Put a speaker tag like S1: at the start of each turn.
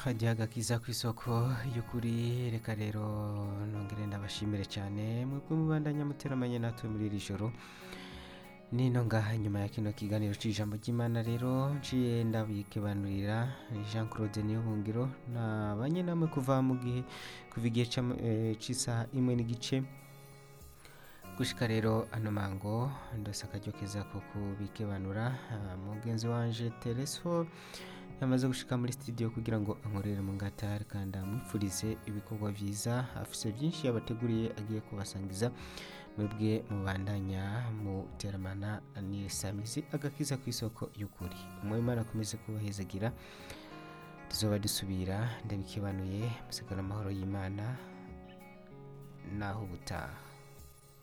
S1: hajya agakiza ku isoko y'ukuri reka rero nongere ndabashimire cyane mwebwe mubandanya muteramanye natwe muri iri joro nino ngaha nyuma ya kino kiganiro cy'ijambo ry'imana rero nciye ndabikebanurira jean claude niyohungiro nabanye namwe kuva mu gihe kuva igihe c'am- eh, c'isaha imwe n'igice gushika rero ano mango ndose akaryo keza ko kubikebanura Ah, mugenzi wanje tereso yamaze gushika muri studio kugira ngo ankorere mu ngatari kandi amwifurize ibikorwa vyiza afise byinshi yabateguriye agiye kubasangiza mwebwe mubandanya muteramana n'isamizi agakiza ku isoko y'ukuri umwimana akomeze kubahezagira tuzoba dusubira ndabikebanuye musigara amahoro y'imana naho ubutaha